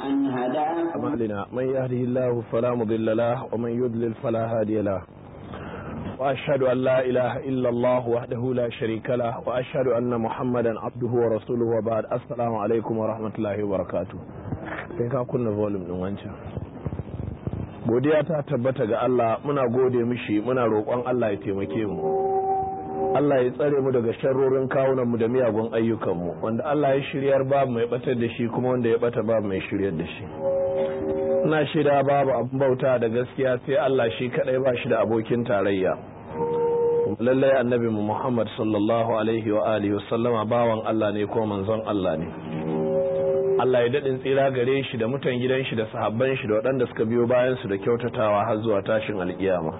أن هداه أعمالنا من يهده الله فلا مضل له ومن يضلل فلا هادي له وأشهد أن لا إله إلا الله وحده لا شريك له وأشهد أن محمدا عبده ورسوله وبعد السلام عليكم ورحمة الله وبركاته sai ka kunna volume din wancan godiya ta tabbata ga Allah muna gode mishi muna roƙon Allah ya taimake mu Allah ya tsare mu daga sharrorin kawunan mu da miyagun ayyukan mu wanda Allah ya shiryar babu mai batar da shi kuma wanda ya bata babu mai shiryar da shi ina shida babu abin bauta da gaskiya sai Allah shi kadai ba shi da abokin tarayya lallai annabi mu Muhammad sallallahu alaihi wa alihi wasallama bawan Allah ne ko manzon Allah ne Allah ya daɗin tsira gare shi da mutan gidan shi da sahabban shi da waɗanda suka biyo bayan su da kyautatawa har zuwa tashin alƙiyama.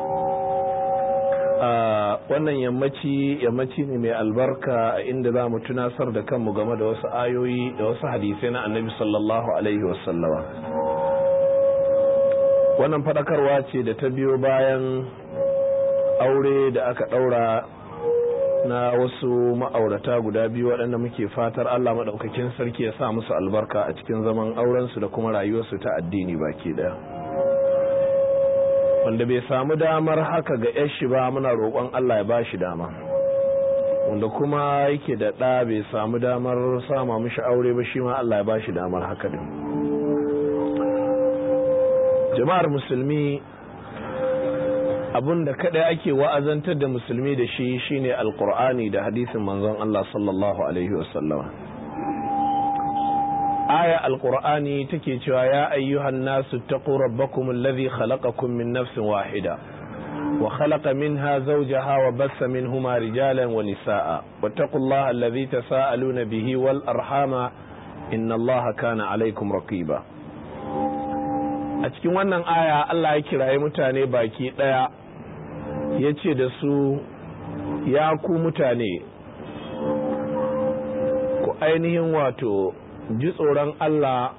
wannan yammaci yammaci ne mai albarka a inda za mu tunasar da kanmu game da wasu ayoyi da wasu hadisai na annabi sallallahu alaihi wasallama. Wannan faɗakarwa ce da ta biyo bayan aure da aka ɗaura na wasu ma'aurata guda biyu waɗanda muke fatar Allah maɗaukakin sarki ya sa musu albarka a cikin zaman aurensu da kuma rayuwarsu ta addini baki ɗaya wanda bai samu damar haka ga yashi ba muna roƙon Allah ya ba shi dama wanda kuma yake da ɗa bai samu damar sama mishi aure ba shi ma Allah ya ba shi damar haka din jama'ar musulmi abun da kada ake wa'azantar da musulmi da shi shine alkur'ani da hadisin manzon Allah sallallahu alaihi wasallama aya alkur'ani take cewa ya ayyuhan nasu taqu rabbakum alladhi khalaqakum min nafsin wahida wa khalaqa minha zawjaha wa bassa minhuma rijalan wa nisaa wattaqullaha alladhi tasaaluna bihi wal arhama inna allaha kana alaykum raqiba a cikin wannan aya Allah ya kiraye mutane baki daya ya ce da su ya ku mutane ku ainihin wato ji tsoron Allah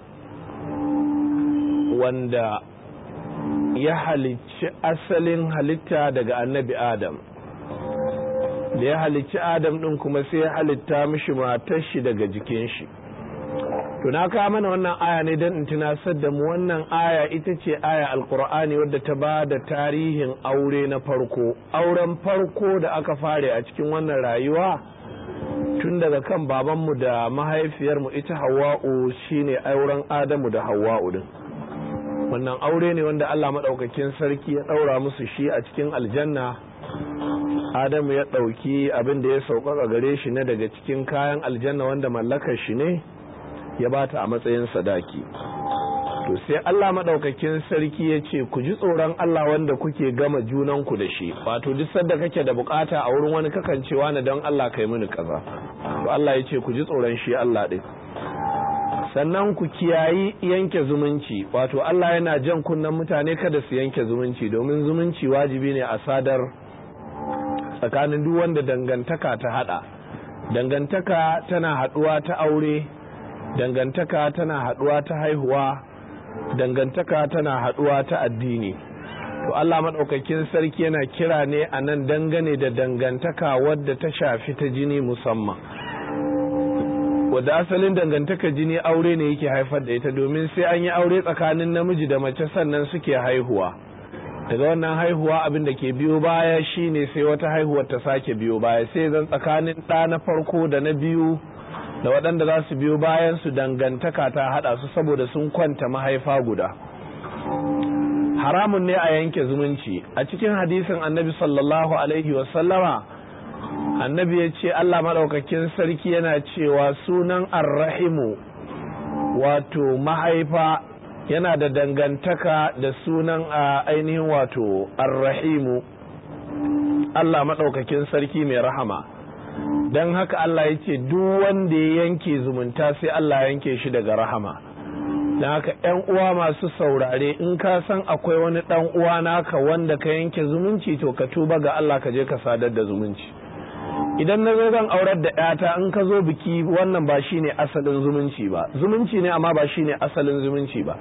wanda ya halicci asalin halitta daga annabi Adam da ya halicci Adam ɗin kuma sai ya halitta mishi matar shi daga jikin shi to na kawo mana wannan aya ne don in tunasar da mu wannan aya ita ce aya alkur'ani wadda ta ba da tarihin aure na farko auren farko da aka fare a cikin wannan rayuwa tun daga kan babanmu da mahaifiyarmu ita hawa'u shine auren adamu da hawa'u din wannan aure ne wanda allah maɗaukakin sarki ya ɗaura musu shi a cikin aljanna adamu ya ɗauki abin da ya sauƙaƙa gare shi na daga cikin kayan aljanna wanda mallakar shi ne ya bata a matsayin sadaki to sai Allah madaukakin sarki ya ce ku ji tsoron Allah wanda kuke gama junanku da shi wato duk sanda kake da bukata a wurin wani kakan cewa na don Allah kai mini kaza to Allah ya ce ku ji tsoron shi Allah din sannan ku kiyayi yanke zumunci wato Allah yana jan kunnen mutane kada su yanke zumunci domin zumunci wajibi ne a sadar tsakanin duk wanda dangantaka ta hada dangantaka tana haduwa ta aure dangantaka tana haɗuwa ta haihuwa dangantaka tana haɗuwa ta addini to Allah maɗaukakin sarki yana kira ne a nan dangane da dangantaka wadda ta shafi ta jini musamman wadda asalin dangantaka jini aure ne yake haifar da ita domin sai an yi aure tsakanin namiji da mace sannan suke haihuwa daga wannan haihuwa abin da ke biyo baya shine sai wata haihuwar ta sake biyo baya sai zan tsakanin ɗa na farko da na biyu da waɗanda za su biyo bayan su dangantaka ta haɗa su saboda sun kwanta mahaifa guda haramun ne a yanke zumunci a cikin hadisin annabi sallallahu alaihi wasallama annabi ya ce allah maɗaukakin sarki yana cewa sunan arrahimu wato mahaifa yana da dangantaka da sunan a ainihin wato arrahimu allah maɗaukakin sarki mai rahama don haka Allah ya ce duk wanda ya yanke zumunta sai Allah yanke shi daga rahama don haka ‘yan uwa masu saurare in ka san akwai wani ɗan uwa naka wanda ka yanke zumunci to ka tuba ga Allah ka je ka sadar da zumunci idan na zo zan aurar da ‘yata in ka zo biki wannan ba shi ne asalin zumunci ba zumunci ne amma ba shi ne asalin zumunci ba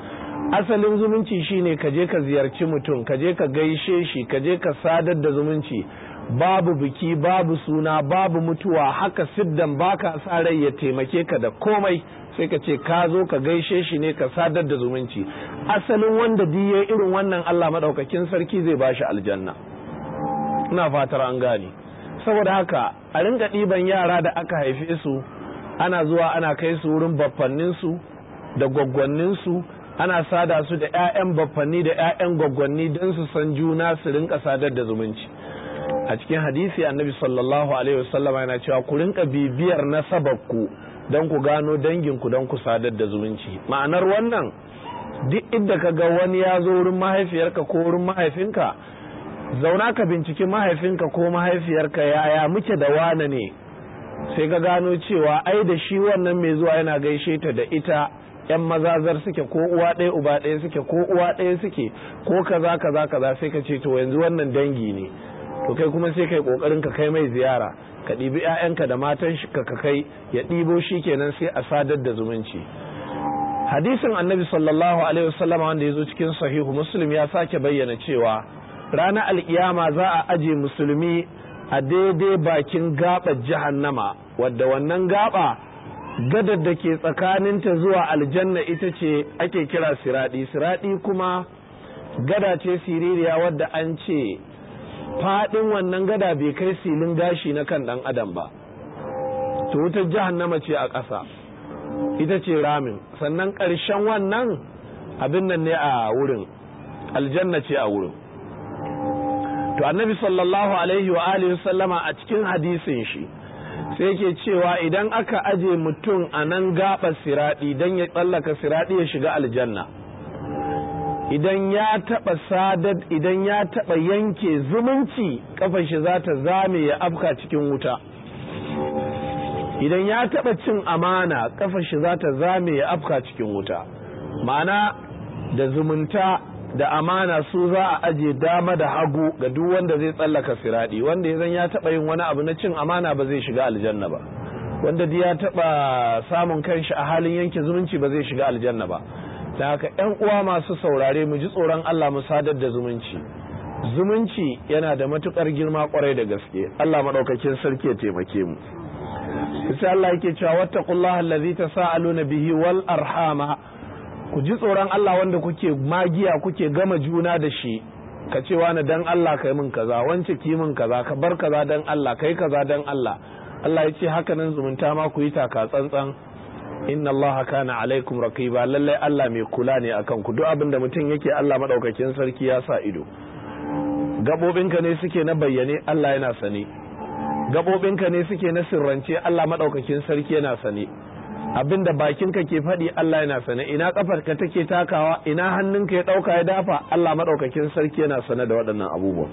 asalin zumunci shine ka je ka ziyarci mutum ka je ka gaishe shi ka je ka sadar da zumunci babu biki babu suna babu mutuwa haka siddan baka sa rai ya taimake ka da komai sai ka ce ka zo ka gaishe shi ne ka sadar da zumunci asalin wanda diye irin wannan Allah madaukakin sarki zai bashi aljanna ina fatar an gane saboda haka a ringa ɗiban yara da aka haife su ana zuwa ana kai su wurin baffannin su da gwaggwannin su ana sada su da 'ya'yan baffanni da 'ya'yan gwaggwanni don su san juna su rinka sadar da zumunci a cikin hadisi annabi sallallahu alaihi wasallam yana cewa ku rinka bibiyar nasabarku don ku gano danginku don ku sadar da zumunci ma'anar wannan duk inda ka ga wani ya zo wurin mahaifiyarka ko wurin mahaifinka zauna ka binciki mahaifinka ko mahaifiyarka yaya muke da wane ne sai ka gano cewa ai da shi wannan mai zuwa yana gaishe ta da ita yan mazazar suke ko uwa ɗaya uba ɗaya suke ko uwa ɗaya suke ko kaza kaza kaza sai ka ce to yanzu wannan dangi ne to kai kuma sai kai kokarin ka kai mai ziyara ka ɗibi 'ya'yanka da matan shi ka kai ya ɗibo shi kenan sai a sadar da zumunci hadisin annabi sallallahu alaihi wasallama wanda ya zo cikin sahihu muslim ya sake bayyana cewa ranar alkiyama za a aje musulmi a daidai bakin gaɓar jahannama wadda wannan gaba gadar da ke tsakaninta zuwa aljanna ita ce ake kira siradi siradi kuma gada ce siririya wadda an ce faɗin wannan gada bai kai silin gashi na kan ɗan adam ba to wutar jahannama ce a ƙasa ita ce ramin sannan ƙarshen wannan abin nan ne a wurin aljanna ce a wurin to annabi sallallahu alaihi wa alihi sallama a cikin hadisin shi sai ke cewa idan aka aje mutum a nan gaɓar siraɗi don ya tsallaka siraɗi ya shiga aljanna idan ya taɓa sadar idan ya taɓa yanke zumunci kafar shi za ta zame ya afka cikin wuta idan ya taɓa cin amana kafar shi za ta zame ya afka cikin wuta ma'ana da zumunta da amana su za a aje dama da hagu ga duk wanda zai tsallaka siradi wanda ya zan ya taɓa yin wani abu na cin amana ba zai shiga aljanna ba wanda ya taɓa samun kanshi a halin yanke zumunci ba zai shiga aljanna ba da haka yan uwa masu saurare mu ji tsoron Allah mu sadar da zumunci zumunci yana da matukar girma kwarai da gaske Allah madaukakin sarki ya taimake mu sai Allah yake cewa wattaqullaha allazi tasaaluna bihi wal arhama ku ji tsoron Allah wanda kuke magiya kuke gama juna da shi ka ce wani dan Allah kai min kaza wance ki min kaza ka bar kaza dan Allah kai kaza dan Allah Allah ya ce haka nan zumunta ma ku yi taka tsantsan inna Allah kana alaikum raqiba lalle Allah mai kula ne akan ku duk abin da mutum yake Allah madaukakin sarki ya sa ido gabobinka ne suke na bayyane Allah yana sane gabobinka ne suke na sirrance Allah madaukakin sarki yana sane abinda bakinka ke faɗi Allah yana sane ina kafarka take takawa ina hannunka ya ɗauka ya dafa Allah maɗaukakin sarki yana sane da waɗannan abubuwan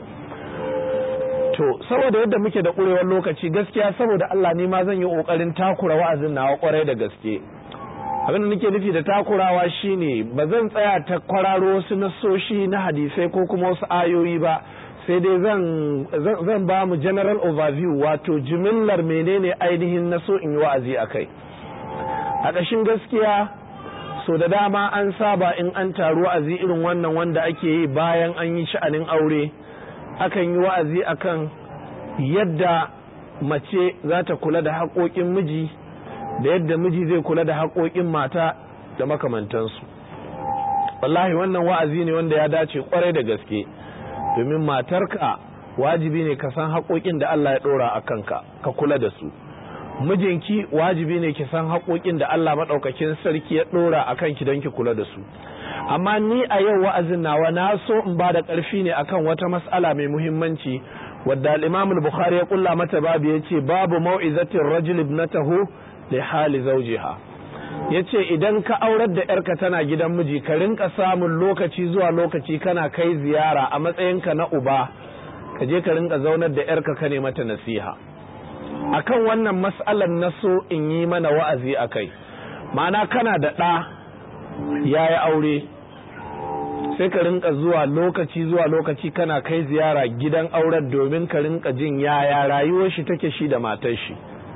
to saboda yadda muke da ƙurewar lokaci gaskiya saboda Allah ne ma zan yi ƙoƙarin takura wa'azin nawa ƙwarai da gaske abin da nake nufi da takurawa shine ba zan tsaya ta kwararo wasu nasoshi na hadisai ko kuma wasu ayoyi ba sai dai zan zan ba mu general overview wato jimillar menene ainihin naso in yi wa'azi a kai a ƙashin gaskiya so da dama an saba in an taru wa'azi irin wannan wanda ake yi bayan an yi sha'anin aure akan yi wa'azi akan yadda mace za ta kula da haƙoƙin miji da yadda miji zai kula da haƙoƙin mata da makamantansu wallahi wannan wa'azi ne wanda ya dace kwarai da gaske domin matarka wajibi ne ka san haƙoƙin da Allah ya ɗora a kanka ka kula da su mijinki wajibi ne ki san haƙoƙin da Allah maɗaukakin sarki ya ɗora a kanki don ki kula da su amma ni a yau wa'azin nawa na so in ba da ƙarfi ne akan wata mas'ala mai muhimmanci wadda al-Imam al-Bukhari ya kulla mata babu yace babu mau'izatir rajul ibnatahu li hali zawjiha yace idan ka aurar da yarka tana gidan miji ka rinka samun lokaci zuwa lokaci kana kai ziyara a matsayinka na uba ka je ka rinka zaunar da yarka ka ne mata nasiha akan wannan mas'alar na so in yi mana wa'azi a kai ma'ana kana da ɗa ya yi aure sai ka rinka zuwa lokaci zuwa lokaci kana kai ziyara gidan auren domin ka rinka jin yaya rayuwar shi take shi da matar shi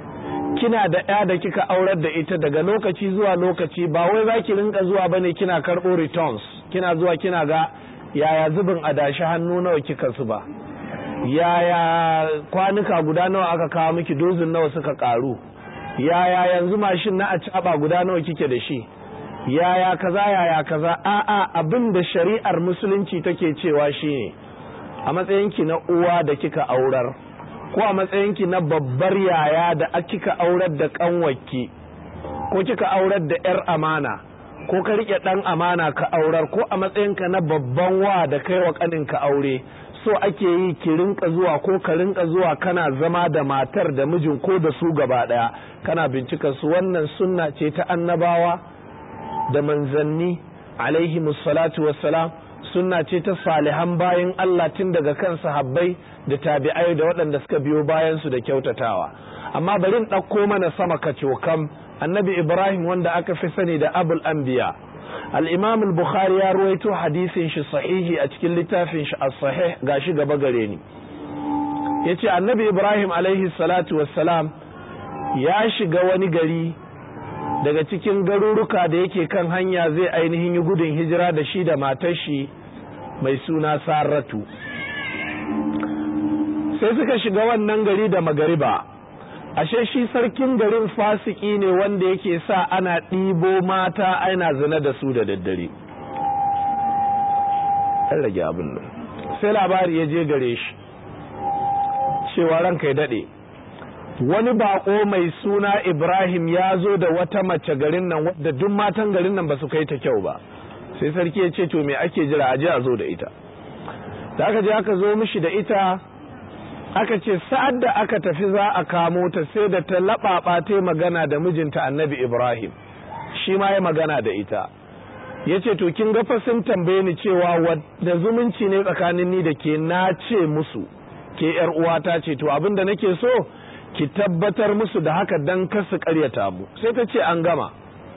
kina da ya da kika aurar da ita daga lokaci zuwa lokaci ba wai za ki rinka zuwa bane kina karɓo returns kina zuwa kina ga yaya zubin adashi hannu nawa kika su ba yaya kwanuka guda nawa aka kawo miki dozin nawa suka karu yaya yanzu mashin na a caba guda nawa kike da shi yaya kaza yaya kaza a'a abin da shari'ar musulunci take cewa shine a matsayinki na uwa da kika aurar ko a matsayinki na babbar yaya da kika aurar da kanwaki ko kika aurar da yar amana ko ka rike dan amana ka aurar ko a matsayinka na babban wa da kai wa kaninka aure so ake yi ki rinka zuwa ko ka rinka zuwa kana zama da matar da mijin ko da su gaba daya kana bincika su wannan sunna ce ta annabawa da manzanni alaihi musallatu wassalam sunna ce ta salihan bayan Allah tun daga kan sahabbai da tabi'ai da waɗanda suka biyo bayan su da kyautatawa amma bari in ɗauko mana sama kacokam annabi ibrahim wanda aka fi sani da abul anbiya al-imam al-bukhari ya ruwaito hadisin shi sahihi a cikin littafin shi as-sahih gashi gaba gare ni yace annabi ibrahim alaihi salatu wassalam ya shiga wani gari daga cikin garuruka da yake kan hanya zai ainihin yi gudun hijira da shi da matar shi mai suna saratu sai suka shiga wannan gari da magariba ashe shi sarkin garin fasiki ne wanda yake sa ana ɗibo mata ana zina da su da daddare ɗan rage abin nan sai labari ya je gare shi cewa ranka ya daɗe wani bako mai suna ibrahim ya zo da wata mace garin nan wadda duk matan garin nan ba su kai ta kyau ba sai sarki ya ce to me ake jira aje a zo da ita da aka je aka zo mishi da ita aka ce sa'ad da aka tafi za a kamo ta sai da ta laɓaɓa ta magana da mijinta annabi ibrahim shi ma ya magana da ita ya ce to kin ga sun tambaye ni cewa wadda zumunci ne tsakanin ni da ke na ce musu ke yar uwata ce to abin da nake so ki tabbatar musu da haka dan kasu karyata mu sai ta ce an gama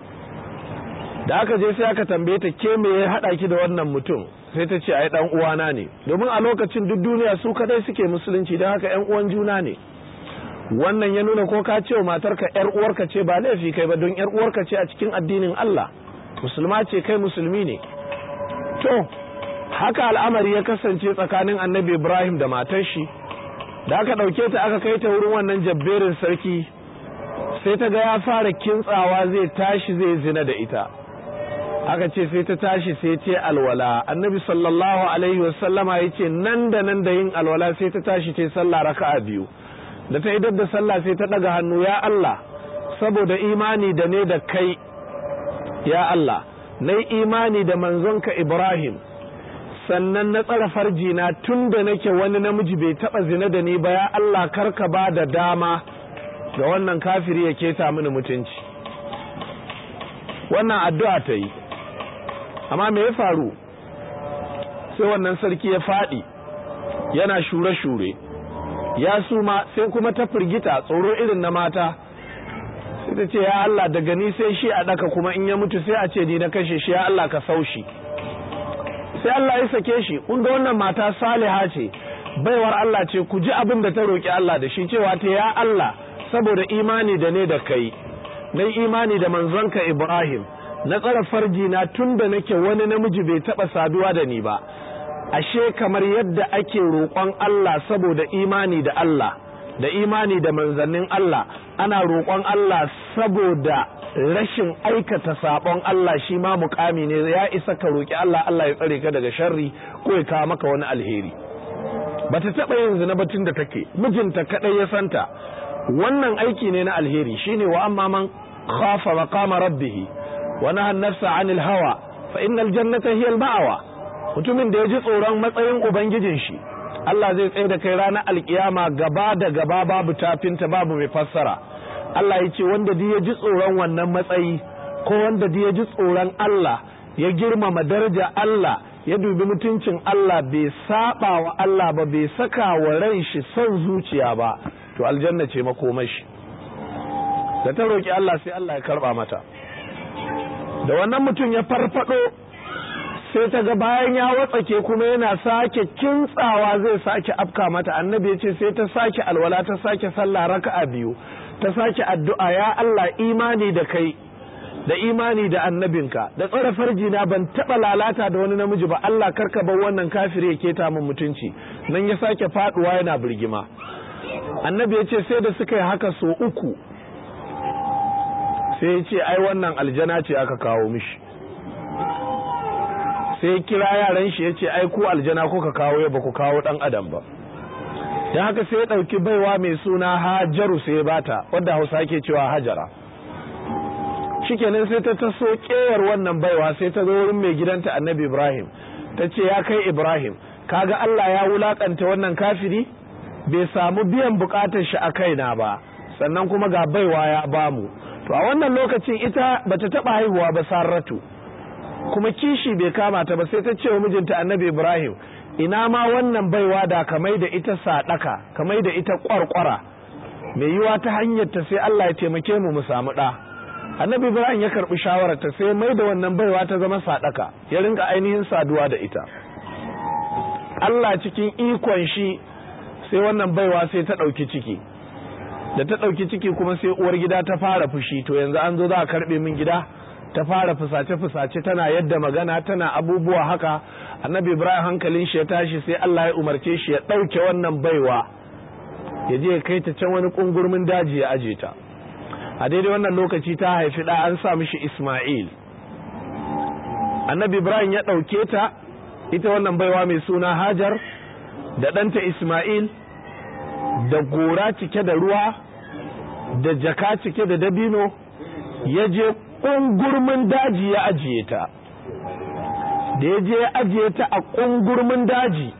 da aka je sai aka tambaye ta ke me ya hada ki da wannan mutum sai ta ce ai dan uwana ne domin a lokacin duk duniya su kadai suke musulunci don haka yan uwan juna ne wannan ya nuna ko ka ce wa matarka yar uwarka ce ba laifi kai ba don yar uwarka ce a cikin addinin Allah musulma ce kai musulmi ne to haka al'amari ya kasance tsakanin annabi Ibrahim da matar shi da aka ɗauke ta aka kai ta wurin wannan jabberin sarki sai ta ga ya fara kintsawa zai tashi zai zina da ita aka ce sai ta tashi sai ce alwala annabi sallallahu alaihi wasallama ya ce nan da nan da yin alwala sai ta tashi ce sallah raka'a biyu da ta idar da sallah sai ta ɗaga hannu ya Allah saboda imani da ne da kai ya Allah na imani da manzonka Ibrahim sannan na tsara farjina tun da nake wani namiji bai taba zina da ni ba ya Allah karka ba da dama ga wannan kafiri ya keta mini mutunci wannan addu'a ta yi amma me ya faru sai wannan sarki ya faɗi yana shure-shure ya suma sai kuma ta firgita tsoro irin na mata sai ta ce ya Allah daga ni sai shi a ɗaka kuma in ya mutu sai a ce ni na kashe shi ya Allah ka saushi sai Allah ya sake shi kun ga wannan mata saliha ce baiwar Allah ce ku ji abin da ta roki Allah da shi cewa ta ya Allah saboda imani da ne da kai na imani da manzonka Ibrahim na tsara farji na tun da nake wani namiji bai taba saduwa da ni ba ashe kamar yadda ake roƙon Allah saboda imani da Allah da imani da manzannin Allah ana roƙon Allah saboda rashin aikata sabon Allah shi ma mukami ne ya isa ka roki Allah Allah ya tsare ka daga sharri ko ya kawo maka wani alheri bata taba yin zina batun da take mijinta kadai ya santa wannan aiki ne na alheri shine wa amma man khafa maqama rabbih wa naha an-nafsa 'anil hawa fa innal jannata hiya al-ma'wa mutumin da ya ji tsoron matsayin ubangijin shi Allah zai tsaye da kai ranar alkiyama gaba da gaba babu tafinta babu mai fassara Allah ya ce wanda ya ji tsoron wannan matsayi ko wanda ya ji tsoron Allah ya girmama daraja Allah ya dubi mutuncin Allah bai saba wa Allah ba bai saka wa ran shi son zuciya ba to aljanna ce makomashi da ta roki Allah sai Allah ya karba mata da wannan mutum ya farfado sai ta ga bayan ya watsake kuma yana sake kintsawa zai sake afka mata annabi ya ce sai ta sake alwala ta sake sallah raka'a biyu ta sake addu'a ya Allah imani da kai da imani da annabinka da tsara farjina ban taɓa lalata da wani namiji ba Allah karka bar wannan kafiri ya keta min mutunci nan ya sake faduwa yana birgima annabi ya ce sai da suka yi haka so uku sai ya ce ai wannan aljana ce aka kawo mishi sai kira yaran shi ya ce ai ku aljana kuka kawo ya ba ku kawo dan adam ba don haka sai ya ɗauki baiwa mai suna hajaru sai ya bata wadda hausa ke cewa hajara shikenan sai ta taso kewar wannan baiwa sai ta zo wurin mai gidanta annabi ibrahim ta ce ya kai ibrahim kaga allah ya wulakanta wannan kafiri bai samu biyan bukatar shi a kaina ba sannan kuma ga baiwa ya bamu to a wannan lokacin ita bata taba haihuwa ba sarratu kuma kishi bai kama ta ba sai ta ce wa mijinta annabi ibrahim ina ma wannan baiwa da kamai da ita sadaka kamai da ita kwarkwara mai yiwa ta hanyar ta sai allah ya taimake mu mu samu ɗa annabi ibrahim ya karbi shawarar ta sai mai da wannan baiwa ta zama sadaka ya rinka ainihin saduwa da ita Allah cikin ikon shi sai wannan baiwa sai ta dauki ciki da ta dauki ciki kuma sai uwar gida ta fara fushi to yanzu an zo za a karbe min gida ta fara fusace fusace tana yadda magana tana abubuwa haka annabi ibrahim hankalin shi ya tashi sai Allah ya umarce shi ya dauke wannan baiwa ya je ya kai ta can wani kungurmin daji ya aje ta a daidai wannan lokaci ta haifi ɗa an sa mishi Ismail annabi Ibrahim ya ɗauke ta ita wannan baiwa mai suna Hajar da ɗanta Ismail da gora cike da ruwa da jaka cike da dabino ya je ƙungurmin daji ya ajiye ta da ya je ya ajiye ta a ƙungurmin daji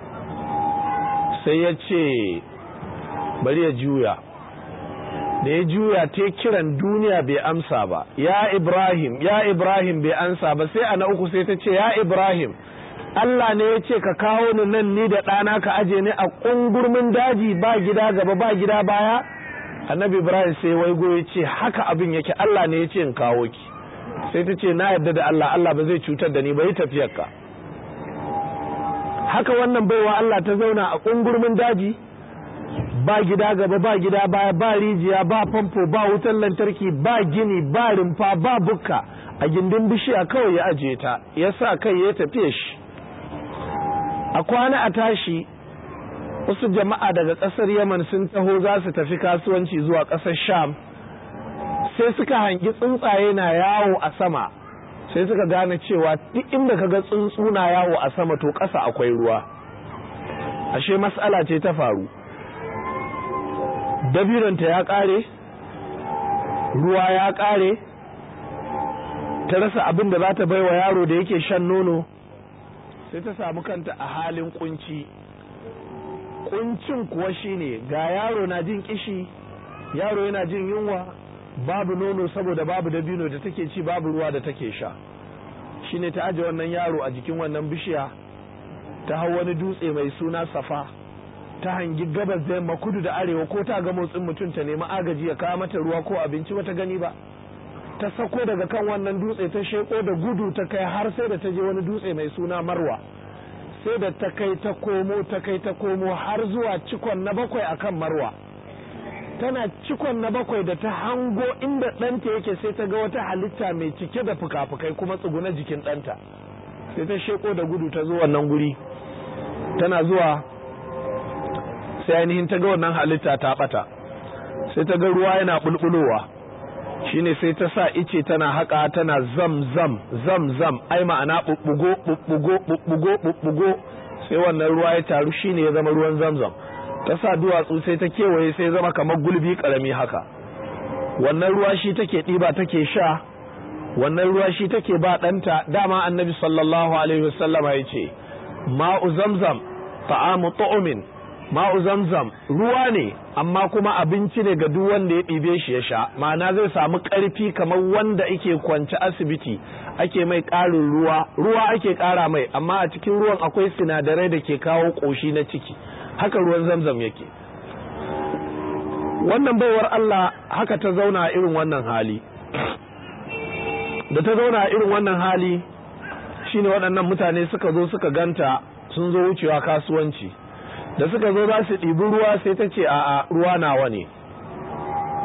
sai ya ce bari ya juya da ya juya ta kiran duniya bai amsa ba ya ibrahim ya ibrahim bai amsa ba sai a na uku sai ta ce ya ibrahim Allah ne ya ce ka kawo ni nan ni da ɗana ka aje ni a ƙungurmin daji ba gida gaba ba gida baya annabi ibrahim sai waigo ya ce haka abin yake Allah ne ya ce in kawo ki sai ta ce na yarda da Allah Allah ba zai cutar da ni ba yi tafiyarka haka wannan baiwa Allah ta zauna a ƙungurmin daji ba gida gaba ba gida baya ba rijiya ba famfo ba wutar lantarki ba gini ba rumfa ba bukka a gindin bishiya kawai ya ajiye ta ya sa kai ya tafiye shi a kwana a tashi wasu jama'a daga ƙasar yaman sun taho za su tafi kasuwanci zuwa ƙasar sham sai suka hangi tsuntsaye na yawo a sama sai suka gane cewa duk inda ka ga tsuntsu na yawo a sama to ƙasa akwai ruwa ashe mas'ala ce ta faru dabinanta ya ƙare ruwa ya ƙare ta rasa abin da za ta bai wa yaro da yake shan nono sai ta samu kanta a halin kunci kuncin kuwa shine ga yaro na jin kishi yaro yana jin yunwa babu nono saboda babu dabino da take ci babu ruwa da take sha shine ta aje wannan yaro a jikin wannan bishiya ta hau wani dutse mai suna safa ta hangi gabas da yamma kudu da arewa ko ta ga motsin mutum ta nemi agaji ya kawo mata ruwa ko abinci bata gani ba ta sako daga kan wannan dutse ta sheko da gudu ta kai har sai da ta je wani dutse mai suna marwa sai da ta kai ta komo ta kai ta komo har zuwa cikon na bakwai akan marwa tana cikon na bakwai da ta hango inda ɗanta yake sai ta ga wata halitta mai cike da fuka-fukai kuma tsuguna jikin ɗanta sai ta sheko da gudu ta zo wannan guri tana zuwa sai ainihin ta ga wannan halitta ta bata sai ta ga ruwa yana bulbulowa shine sai ta sa ice tana haka tana zam zam zam zam ai ma'ana bubbugo bubbugo bubbugo bubbugo sai wannan ruwa ya taru shine ya zama ruwan zamzam ta sa duwatsu sai ta kewaye sai zama kamar gulbi karami haka wannan ruwa shi take ɗiba take sha wannan ruwa shi take ba ɗanta dama annabi sallallahu alaihi wasallama ya ce ma'u zamzam ta'amu tu'min ma'u zamzam ruwa ne amma kuma abinci ne ga duk wanda ya ɗibe shi ya sha ma'ana zai samu ƙarfi kamar wanda ake kwance asibiti ake mai ƙarin ruwa ruwa ake ƙara mai amma a cikin ruwan akwai sinadarai da ke kawo ƙoshi na ciki haka ruwan zamzam yake wannan baiwar Allah haka ta zauna a irin wannan hali da ta zauna a irin wannan hali shine waɗannan mutane suka zo suka ganta sun zo wucewa kasuwanci da suka zo za su ɗibi ruwa sai ta ce a'a ruwa nawa ne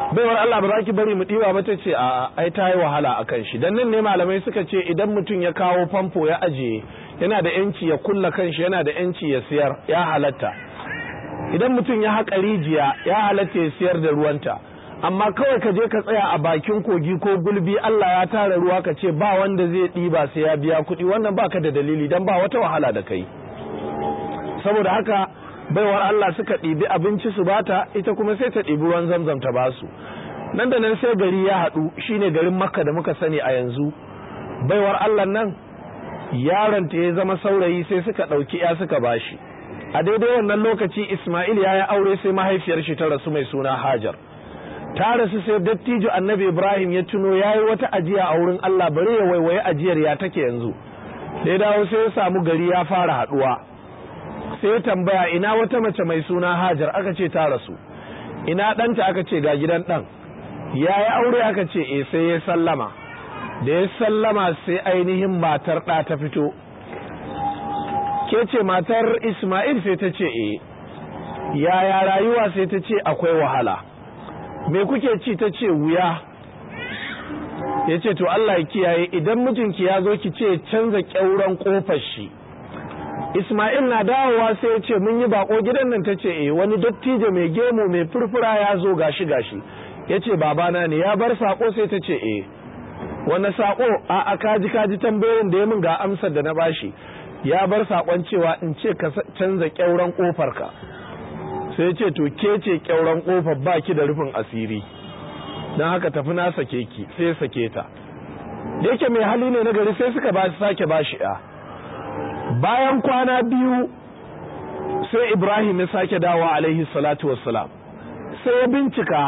baiwar Allah ba za ki bari mu ɗiba ba ta ce a ai ta yi wahala a kan shi dan nan ne malamai suka ce idan mutum ya kawo famfo ya ajiye yana da yanci ya kulla kanshi yana da yanci ya siyar ya halatta idan mutum ya haƙa rijiya ya halatta ya siyar da ruwanta amma kawai ka je ka tsaya a bakin kogi ko gulbi Allah ya tara ruwa ka ce ba wanda zai ɗiba sai ya biya kuɗi wannan baka da dalili dan ba wata wahala da kai saboda haka baiwar Allah suka ɗibi abinci su bata ita kuma sai ta ɗibi ruwan zamzam ta basu nan da nan sai gari ya haɗu shine garin makka da muka sani a yanzu baiwar Allah nan yaron ta ya zama saurayi sai suka ɗauki ya suka bashi a daidai wannan lokaci Ismail ya yi aure sai mahaifiyar shi ta rasu mai suna Hajar ta rasu sai dattijo annabi Ibrahim ya tuno ya yi wata ajiya a wurin Allah bari ya waiwaye ajiyar ya take yanzu da ya dawo sai ya samu gari ya fara haɗuwa sai ya tambaya ina wata mace mai suna Hajar aka ce ta rasu ina ɗanta aka ce ga gidan ɗan ya yi aure aka ce e sai ya sallama da ya sallama sai ainihin matar ɗa ta fito ke ce matar Ismail sai ta ce e yaya rayuwa sai ta ce akwai wahala me kuke ci ta ce wuya ya ce to Allah ya kiyaye idan mijinki ya zo ki ce canza ƙyauren ƙofar shi Ismail na dawowa sai ya ce mun yi bako gidan nan ta ce eh wani dattijo mai gemu mai furfura ya zo gashi gashi ya ce babana ne ya bar sako sai ta ce eh wani sako a a kaji kaji tambayoyin da ya min ga amsar da na bashi ya bar sakon cewa in ce ka canza kyauran kofar ka sai ce to ke ce kyauran kofar baki da rufin asiri don haka tafi na sake ki sai sake ta da yake mai hali ne na gari sai suka ba sake bashi ya bayan kwana biyu sai Ibrahim ya sake dawo alaihi salatu wassalam sai ya bincika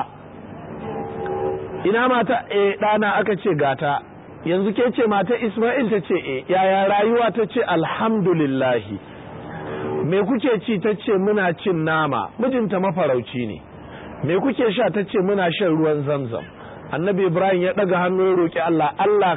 ina mata e ɗana aka ce gata yanzu ke ce mata Ismail ta ce e yaya rayuwa ta ce alhamdulillahi me kuke ci ta ce muna cin nama mijinta mafarauci ne me kuke sha ta ce muna shan ruwan zamzam annabi Ibrahim ya ɗaga hannu ya roƙi Allah Allah